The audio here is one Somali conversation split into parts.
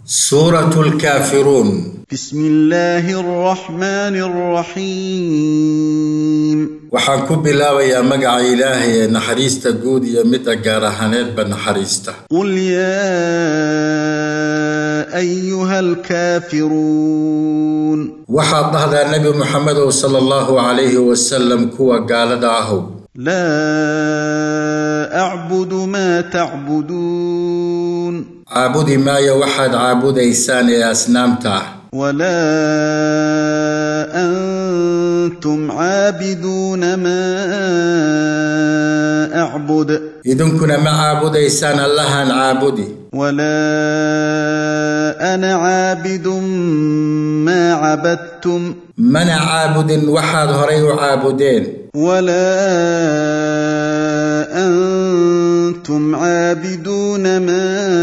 سورة الكافرون بسم الله الرحمن الرحيم waxaan ku bilaabayaa magaca ilaahay ee naxariista guud iyo midda gaar ahaaneedba naxariista قل يا ايها الكافرون waxaad dhahdaa nebi muxamedow sala allahu calayhi wasalam kuwa gaalada ahow لا اعبد ما تعبدون caabudi maayo waxaad caabudaysaan ee asnaamta ah ولا انتم عابدون ما اعبد idinkuna ma caabudaysaan allahan caabudi ولا انا عابد ما عبدتم mana caabudin waxaad horay u caabudeen ولا انتم عابدون ما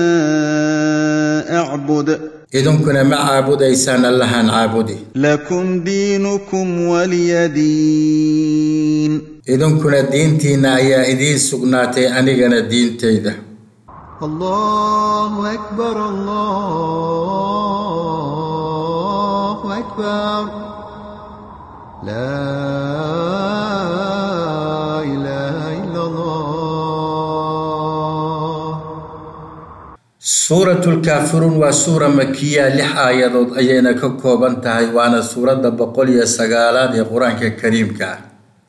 اعبد idinkuna ma caabudaysaan allahan caabudi لكم دينكم ولي دين idinkuna diintiinna ayaa idiin sugnaatay anigana diintayda الله أكبر الله أكبر لا إله إلا الله suuratulkaafiruun waa suura makiya lix aayadood ayayna ka kooban tahay waana suuradda boqol iyo sagaalaad ee qur-aanka kariimka ah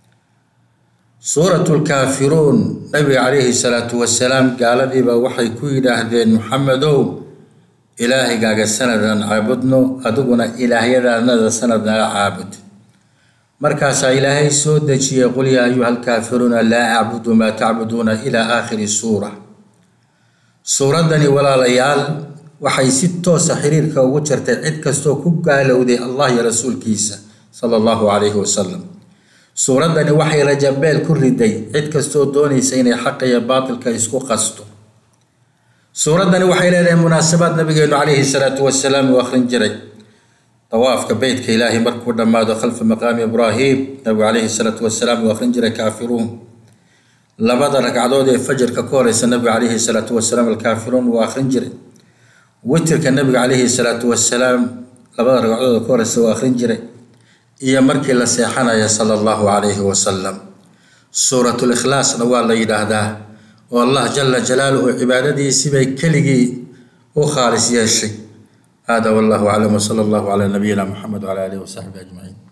suuratulkaafiruun nabiga calayhi salaatu wasalaam gaaladiiba waxay ku yidhaahdeen muxamedow ilaahigaaga sanadan caabudno adiguna ilaahyadaanada sanad naga caabud markaasaa ilaahay soo dejiyey qul yaa ayuha alkaafiruuna laa acbudu maa tacbuduuna ilaa aakhiri suura suuraddani walaalayaal waxay si toosa xiriirka ugu jirtay cid kastoo ku gaalowday allah iyo rasuulkiisa sala allahu calayhi wasalam suuraddani waxay rajabeel ku riday cid kastoo doonaysa inay xaqa iyo baatilka isku qasto suuraddani waxay leedahay munaasabaad nabigeenu calayhi salaatu wasalaam uu akhrin jiray dawaafka beytka ilaahay markuu dhammaado khalfa maqaami ibraahim nabigu calayhi salaatu wasalaam uu akhrin jiray kaafiruun labada ragcadood ee fajarka ka horeysa nabiga calayhi salaatu wasalaam alkaafiruun wuu akhrin jiray witirka nabiga calayhi salaatu wasalaam labada ragcadood ka horeysa wuu akhrin jiray iyo markii la seexanaya sala allahu calayhi wasalam suuratul ikhlaasna waa la yidhaahdaa oo allah jala jalaaluhu cibaadadiisii bay keligii u khaalis yeeshay hada wallahu aclam wsala allahu calaa nabiyina muxamed wcala aalihi wasaxbihi ajmaciin